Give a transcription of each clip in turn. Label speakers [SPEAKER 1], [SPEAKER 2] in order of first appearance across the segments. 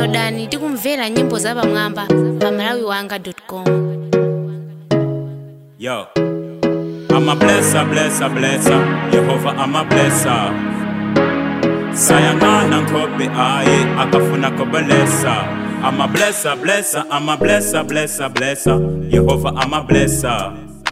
[SPEAKER 1] downloadani tikumvera nyimbo za pamwamba pa malawiwanga.com
[SPEAKER 2] Yo, I'm a blesser, blesser, blesser. Yehova, I'm a blesser. Sayangana nkobe aye, akafuna kobelesa. I'm a blesser, blesser, I'm a blesser, blesser, blesser. Yehova, I'm a blesser.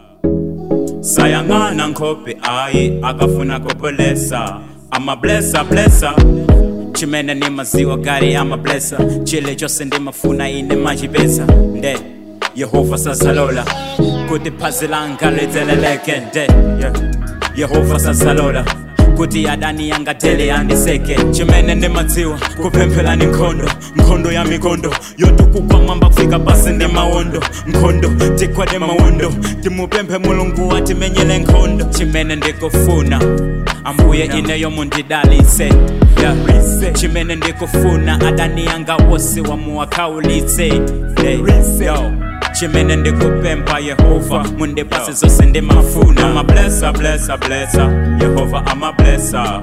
[SPEAKER 2] Sayangana nkobe aye, akafuna kobelesa. I'm a blesser, blesser. chimene ni maziwa gari ama blesa chile chose ndimafuna ine machipesa nde yehova sazalola kuti phazi langa lidzeleleke nde yeah. yehova sazalola kuti adani yangatele andiseke chimene ndimadziwa kupempherani nkhondo nkhondo ya mikondo yotukugwa mwamba kufika pasi ndi mawondo nkhondo tikwade mawondo timupemphe mulungu atimenyele nkhondo chimene ndikufuna ambuye ineyo mundidalitse yeah. chimene ndikufuna adani yanga wose wamuwakaulitse hey. Yo. chimene ndikupempha yehova mundipase zose ndimafuna amablesa blesa blesa yehova amablesa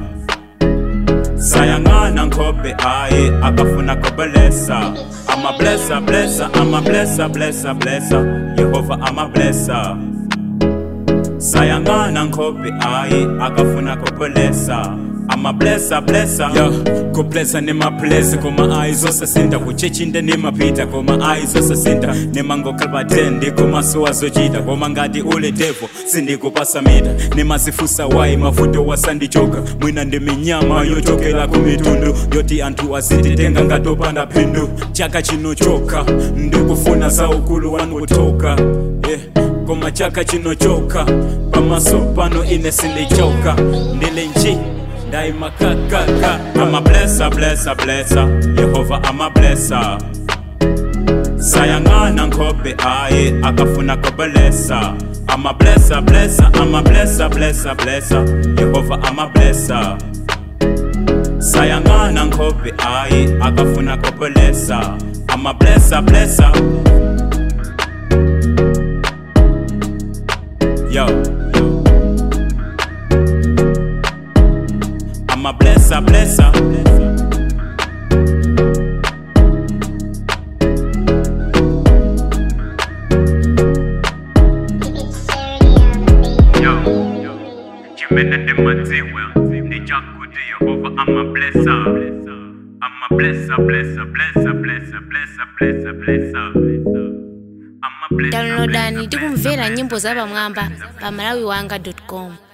[SPEAKER 2] sayangana nkhobe aye akafuna kobelesa amablesa blesa amablesa blesa blesa yehova amablesa sayangana nkhobe aye akafuna kobelesa amablesa blesa yo kublesa nemablesa koma ayi zosasinta kuchechinde nemapita koma ayi zosasinta nemangokhalbatende koma siwazochita koma ngati ule devo sindikupasa mita nemazifusa wayi mavuto wasandichoka mwina ndi minyama yochokera ku mitundu yoti anthu azititenga ngatopanda phindu chaka chinochoka ndikufuna za ukulu wanu kutoka yeah. koma chaka chinochoka pamaso pano ine sindichoka ndili nji daima kakaka ama blessa blessa blessa yehova ama blessa sayangana nkhobe aye akafuna kobelesa ama blessa blessa ama blessa blessa blessa yehova ama blessa sayangana nkhobe aye akafuna kobelesa ama blessa blessa yo I'm a blesser, blesser. Yo, chimene ndimadziwa ndichakuti yehova amablesa amablesa blesa blesa blesa blesa blesa blesa
[SPEAKER 1] downloadani tikumvera nyimbo za pamwamba pa malawiwanga.com